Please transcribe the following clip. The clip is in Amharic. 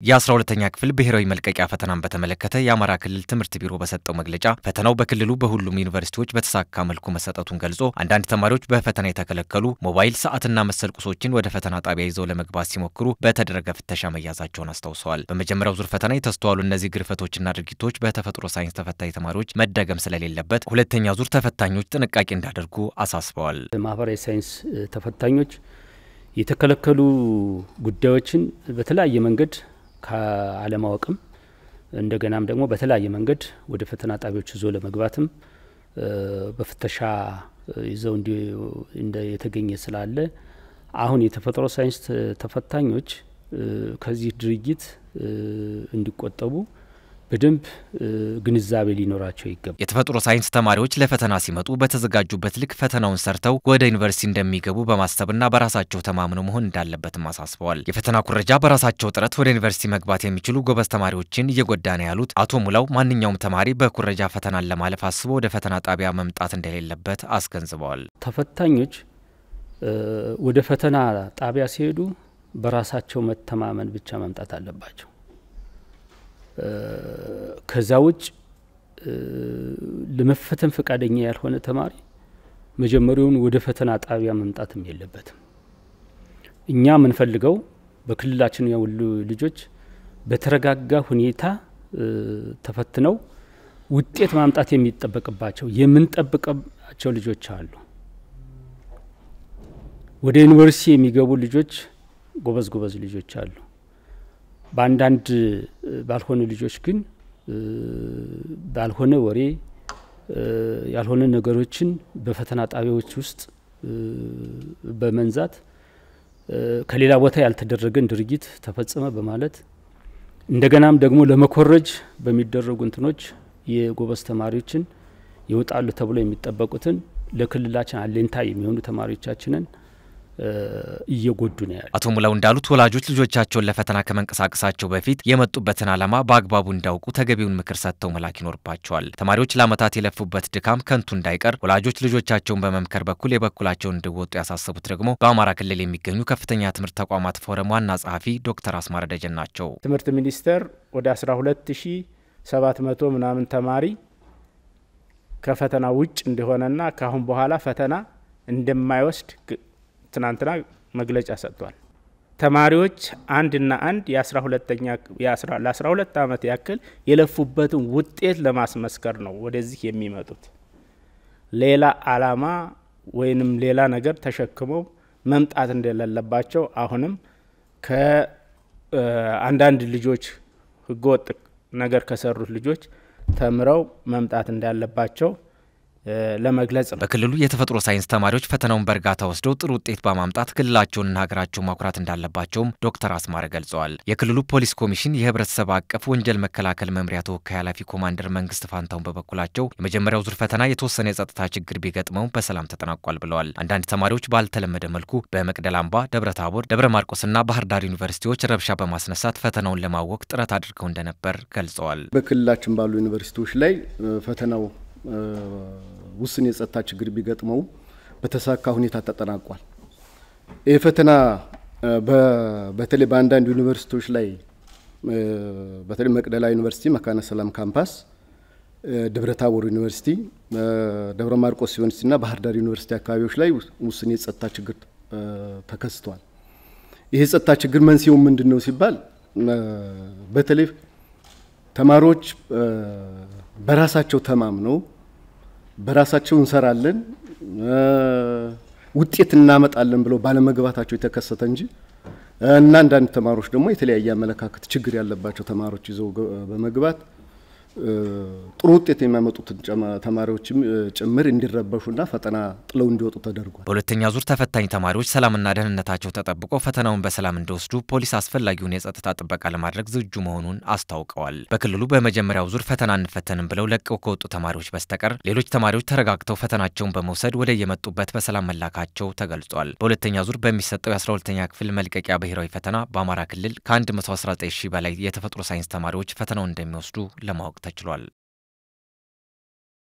የ12ተኛ ክፍል ብሔራዊ መልቀቂያ ፈተናን በተመለከተ የአማራ ክልል ትምህርት ቢሮ በሰጠው መግለጫ ፈተናው በክልሉ በሁሉም ዩኒቨርሲቲዎች በተሳካ መልኩ መሰጠቱን ገልጾ አንዳንድ ተማሪዎች በፈተና የተከለከሉ ሞባይል፣ ሰዓትና መሰል ቁሶችን ወደ ፈተና ጣቢያ ይዘው ለመግባት ሲሞክሩ በተደረገ ፍተሻ መያዛቸውን አስታውሰዋል። በመጀመሪያው ዙር ፈተና የተስተዋሉ እነዚህ ግርፈቶችና ድርጊቶች በተፈጥሮ ሳይንስ ተፈታኝ ተማሪዎች መደገም ስለሌለበት ሁለተኛ ዙር ተፈታኞች ጥንቃቄ እንዳደርጉ አሳስበዋል። ማህበራዊ ሳይንስ ተፈታኞች የተከለከሉ ጉዳዮችን በተለያየ መንገድ ከአለማወቅም እንደገናም ደግሞ በተለያየ መንገድ ወደ ፈተና ጣቢያዎች ይዞ ለመግባትም በፍተሻ ይዘው እንደ የተገኘ ስላለ አሁን የተፈጥሮ ሳይንስ ተፈታኞች ከዚህ ድርጊት እንዲቆጠቡ በደንብ ግንዛቤ ሊኖራቸው ይገባል። የተፈጥሮ ሳይንስ ተማሪዎች ለፈተና ሲመጡ በተዘጋጁበት ልክ ፈተናውን ሰርተው ወደ ዩኒቨርሲቲ እንደሚገቡ በማሰብና በራሳቸው ተማምነው መሆን እንዳለበትም አሳስበዋል። የፈተና ኩረጃ በራሳቸው ጥረት ወደ ዩኒቨርሲቲ መግባት የሚችሉ ጎበዝ ተማሪዎችን እየጎዳ ነው ያሉት አቶ ሙላው ማንኛውም ተማሪ በኩረጃ ፈተናን ለማለፍ አስቦ ወደ ፈተና ጣቢያ መምጣት እንደሌለበት አስገንዝበዋል። ተፈታኞች ወደ ፈተና ጣቢያ ሲሄዱ በራሳቸው መተማመን ብቻ መምጣት አለባቸው። ከዛ ውጭ ለመፈተን ፈቃደኛ ያልሆነ ተማሪ መጀመሪያውን ወደ ፈተና ጣቢያ መምጣትም የለበትም። እኛ የምንፈልገው በክልላችን ያሉ ልጆች በተረጋጋ ሁኔታ ተፈትነው ውጤት ማምጣት የሚጠበቅባቸው የምንጠብቅባቸው ልጆች አሉ። ወደ ዩኒቨርሲቲ የሚገቡ ልጆች ጎበዝ ጎበዝ ልጆች አሉ። በአንዳንድ ባልሆነ ልጆች ግን ባልሆነ ወሬ ያልሆነ ነገሮችን በፈተና ጣቢያዎች ውስጥ በመንዛት ከሌላ ቦታ ያልተደረገን ድርጊት ተፈጸመ በማለት እንደገናም ደግሞ ለመኮረጅ በሚደረጉ እንትኖች የጎበዝ ተማሪዎችን ይወጣሉ ተብሎ የሚጠበቁትን ለክልላችን አለኝታ የሚሆኑ ተማሪዎቻችንን እየጎዱ ነው ያሉ አቶ ሙላው እንዳሉት ወላጆች ልጆቻቸውን ለፈተና ከመንቀሳቀሳቸው በፊት የመጡበትን ዓላማ በአግባቡ እንዳውቁ ተገቢውን ምክር ሰጥተው መላክ ይኖርባቸዋል። ተማሪዎች ለዓመታት የለፉበት ድካም ከንቱ እንዳይቀር ወላጆች ልጆቻቸውን በመምከር በኩል የበኩላቸውን እንዲወጡ ያሳሰቡት ደግሞ በአማራ ክልል የሚገኙ ከፍተኛ ትምህርት ተቋማት ፎረም ዋና ጸሐፊ ዶክተር አስማረ ደጀን ናቸው። ትምህርት ሚኒስቴር ወደ 12700 ምናምን ተማሪ ከፈተና ውጭ እንደሆነና ከአሁን በኋላ ፈተና እንደማይወስድ ትናንትና መግለጫ ሰጥቷል። ተማሪዎች አንድና አንድ የአስራ ሁለተኛ ለአስራ ሁለት ዓመት ያክል የለፉበትን ውጤት ለማስመስከር ነው ወደዚህ የሚመጡት። ሌላ አላማ ወይንም ሌላ ነገር ተሸክመው መምጣት እንደሌለባቸው አሁንም ከአንዳንድ ልጆች ህገወጥ ነገር ከሰሩት ልጆች ተምረው መምጣት እንዳለባቸው ለመግለጽ ነው። በክልሉ የተፈጥሮ ሳይንስ ተማሪዎች ፈተናውን በእርጋታ ወስደው ጥሩ ውጤት በማምጣት ክልላቸውንና ሀገራቸውን ማኩራት እንዳለባቸውም ዶክተር አስማረ ገልጸዋል። የክልሉ ፖሊስ ኮሚሽን የህብረተሰብ አቀፍ ወንጀል መከላከል መምሪያ ተወካይ ኃላፊ ኮማንደር መንግስት ፋንታውን በበኩላቸው የመጀመሪያው ዙር ፈተና የተወሰነ የጸጥታ ችግር ቢገጥመው በሰላም ተጠናቋል ብለዋል። አንዳንድ ተማሪዎች ባልተለመደ መልኩ በመቅደላ አምባ፣ ደብረ ታቦር፣ ደብረ ማርቆስና ባህር ዳር ዩኒቨርሲቲዎች ረብሻ በማስነሳት ፈተናውን ለማወቅ ጥረት አድርገው እንደነበር ገልጸዋል። በክልላችን ባሉ ዩኒቨርሲቲዎች ላይ ፈተናው ውስን የጸጥታ ችግር ቢገጥመው በተሳካ ሁኔታ ተጠናቋል። ይህ ፈተና በተለይ በአንዳንድ ዩኒቨርሲቲዎች ላይ በተለይ መቅደላ ዩኒቨርሲቲ፣ መካነ ሰላም ካምፓስ፣ ደብረ ታቦር ዩኒቨርሲቲ፣ ደብረ ማርቆስ ዩኒቨርሲቲና ባህር ዳር ዩኒቨርሲቲ አካባቢዎች ላይ ውስን የጸጥታ ችግር ተከስቷል። ይህ የጸጥታ ችግር መንስኤው ምንድን ነው ሲባል በተለይ ተማሪዎች በራሳቸው ተማምነው በራሳቸው እንሰራለን ውጤት እናመጣለን ብለው ባለመግባታቸው የተከሰተ እንጂ እና አንዳንድ ተማሪዎች ደግሞ የተለያየ አመለካከት ችግር ያለባቸው ተማሪዎች ይዘው በመግባት ጥሩ ውጤት የሚያመጡትን ተማሪዎችም ጭምር እንዲረበሹና ፈተና ጥለው እንዲወጡ ተደርጓል። በሁለተኛ ዙር ተፈታኝ ተማሪዎች ሰላምና ደህንነታቸው ተጠብቆ ፈተናውን በሰላም እንዲወስዱ ፖሊስ አስፈላጊውን የጸጥታ ጥበቃ ለማድረግ ዝግጁ መሆኑን አስታውቀዋል። በክልሉ በመጀመሪያው ዙር ፈተና እንፈተንም ብለው ለቀው ከወጡ ተማሪዎች በስተቀር ሌሎች ተማሪዎች ተረጋግተው ፈተናቸውን በመውሰድ ወደ የመጡበት በሰላም መላካቸው ተገልጿል። በሁለተኛ ዙር በሚሰጠው የ12ተኛ ክፍል መልቀቂያ ብሔራዊ ፈተና በአማራ ክልል ከ119 ሺህ በላይ የተፈጥሮ ሳይንስ ተማሪዎች ፈተናውን እንደሚወስዱ ለማወቅ ተችሏል።